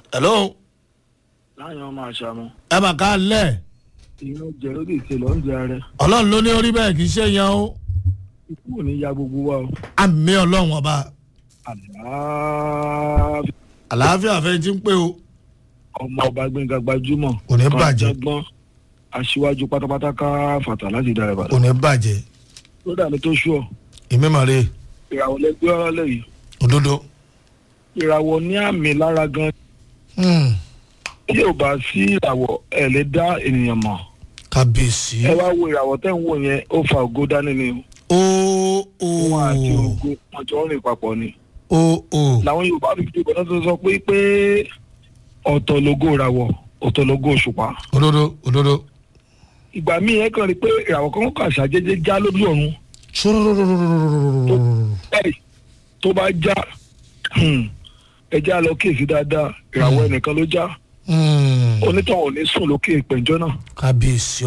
hello láyọ̀ ọmọ àṣàmù ẹ mà ká lẹ̀ ìyẹn jẹ lórí ìṣẹ̀lẹ̀ oúnjẹ rẹ ọlọ́run ló ní orí bẹ́ẹ̀ kì í ṣe yan o ikú ò ní ya gbogbo wa o àmì ọlọ́run ọba àlàáfíà àlàáfíà fẹ́ ti ń pé o ọmọ ọba gbẹ̀ngà gbajúmọ̀ Kò ní bàjẹ́. gbọ́n aṣíwájú pátápátá ká fàtà láti dára kò ìbàdàn ní bàjẹ́ tó dà mí tó ṣú ọ ìmímọ̀ rè ìràwọ̀ lẹgbẹ́ ọ̀rọ̀ lẹ́yìn òdodo ìràwọ̀ ní àmì lára gan Hmm, tí ò bá sí ìràwọ̀ ẹ̀ lè dá ènìyàn mọ̀ kábíyèsí ẹ wá wo ìràwọ̀ tẹ́ ń wò yẹn ó fa ògo dání ni o o wọn àti ògo wọn jọ ń rìn papọ̀ ni o o làwọn yorùbá fi fi ìbọn tó sọ pé pé ọ̀tọ̀ lógo ìràwọ̀ ọ̀tọ̀ lógo òṣùpá òdodo òdodo ìgbà míì ẹ kàn rí pé ìràwọ̀ kan kà ṣàjẹjẹ já lójú ọ̀run báyìí tó bá já ẹ já lọ kíyèsí dáadáa ìràwọ̀ ẹnìkan ló já Hmm, onítọ̀hún ò ní sùn lókè ìpẹ̀jọ́ náà kábíyèsí